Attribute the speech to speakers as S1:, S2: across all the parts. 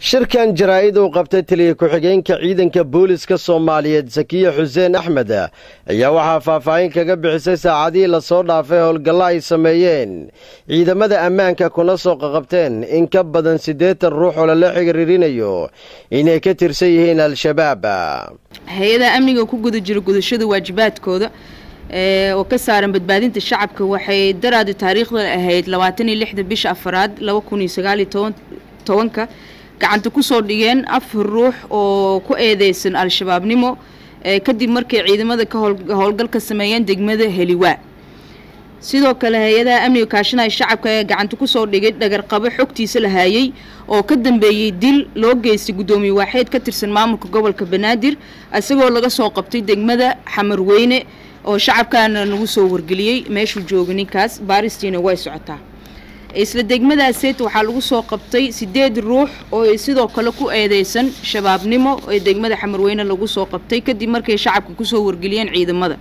S1: shirkan jaraa'id uu qabtay taliya ku-xigeenka ciidanka booliska soomaaliyeed sakiya xuseen axmed ayaa waxaa faahfaahin kaga bixisay saacadihii lasoo dhaafay howlgallo ay sameeyeen ciidamada ammaanka kuna soo qaqabteen in ka badan siddeetan ruux oo lala xiriirinayo inay ka tirsan yihiin al-shabaab
S2: hay-adaha amniga ku guda jira gudashada waajibaadkooda oo ka saaran badbaadinta shacabka waxay daraadi taariikhda ahayd labaatan iyo lixda bisha afaraad laba kun iyo sagaal iyo tobanka gacanta kusoo dhigeen afar ruux oo ku eedeysan al-shabaabnimo kadib markay ciidamada ka howlgal ka sameeyeen degmada heliwaa sidoo kale hay-adaha amniga kaashanaya shacabka ee gacanta kusoo dhigay dhagarqabo xogtiisa la haayey oo ka dambeeyey dil loo geystay guddoomiye waaxeed ka tirsan maamulka gobolka banaadir isagoo laga soo qabtay degmada xamarweyne oo shacabkaana lagu soo wargeliyey meeshuu jooga ninkaas baaristiina way socotaa isla degmadaaseed waxaa lagu soo qabtay sideed ruux oo sidoo kale ku eedeysan shabaabnimo ee degmada xamarweyne lagu soo qabtay kadib markay shacabka kusoo wargeliyeen ciidamada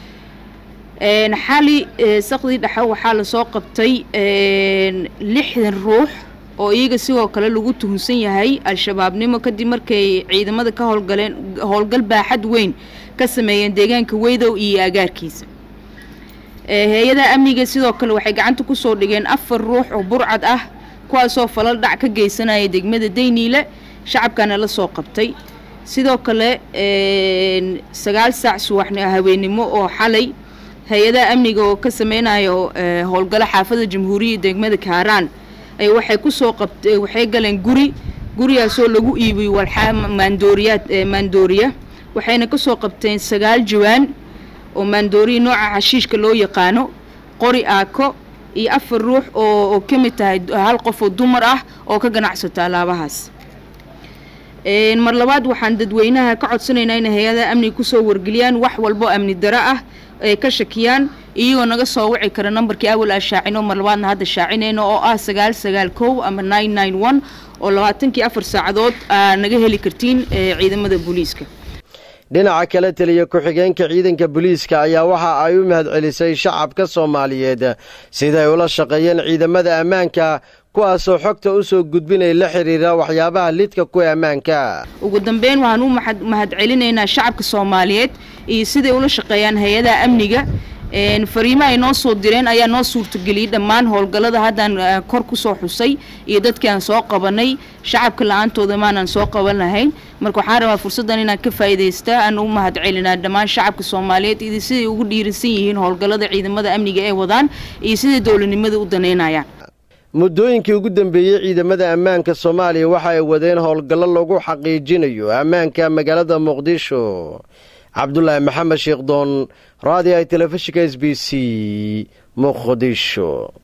S2: xali saqdii dhexe waxaa lasoo qabtay lixdan ruux oo iyaga sidoo kale lagu tuhunsan yahay al-shabaabnimo kadib markay ciidamada ka howlgaleen howlgal baaxad weyn ka sameeyeen deegaanka weydow iyo agaarkiisa hay-adaha amniga sidoo kale waxay gacanta kusoo dhigeen afar ruux oo burcad ah kuwaasoo falal dhac ka geysanaya degmada dayniile shacabkana la soo qabtay sidoo kale sagaal saac subax haweenimo oo xalay hay-adaha amniga oo ka sameynayo howlgalo xaafada jamhuuriyadda degmada kaaraan waxay kusoo qabt waxay galeen guri gurigaasoo lagu iibiyey walxaa maandooriyaad maandooriya waxayna kasoo qabteen sagaal jawaan oo maandooriya nooca xashiishka loo yaqaano qori aako iyo afar ruux oo ka mid tahay hal qof oo dumar ah oo ka ganacsata alaabahaas mar labaad waxaan dadweynaha ka codsanaynaa inay hay-adaha amniga kusoo wargeliyaan wax walbo amni daro ah ay ka shakiyaan iyagoo naga soo wici kara nambarkii awal aa shaacino mar labaadna hadda shaacinayno oo ah sagaal sagaal kow ama nine nine one oo labaatankii afar saacadood aa naga heli kartiin ciidamada booliiska
S1: dhinaca kale taliya ku-xigeenka ciidanka booliiska ayaa waxa ay u mahadcelisay shacabka soomaaliyeed siday ula shaqeeyeen ciidamada ammaanka kuwaasoo xogta u soo gudbinay la xiriira waxyaabaha lidka kuwa ammaanka
S2: ugu dambeyn waxaan u mahadcelinaynaa shacabka soomaaliyeed iyo siday ula shaqeeyaan hay-adaha amniga fariimo ay noo soo direen ayaa noo suurtageliyey dhammaan howlgallada haddaan kor kusoo xusay iyo dadkii aan soo qabanay shacabka la-aantooda maanaan soo qaban lahayn marka waxaan rabaa fursaddan inaan ka faa'iidaysta aan u mahadcelinaa dhammaan shacabka soomaaliyeed iyo siday ugu dhiirisan yihiin howlgallada ciidamada amniga ee wadaan iyo siday dowladnimada u danaynayaan
S1: muddooyinkii ugu dambeeyey ciidamada ammaanka soomaaliya waxa ay wadeen howlgallo lagu xaqiijinayo ammaanka magaalada muqdisho cabdulaahi maxamed sheekh doon raadiyaha telefishinka s b c muqdisho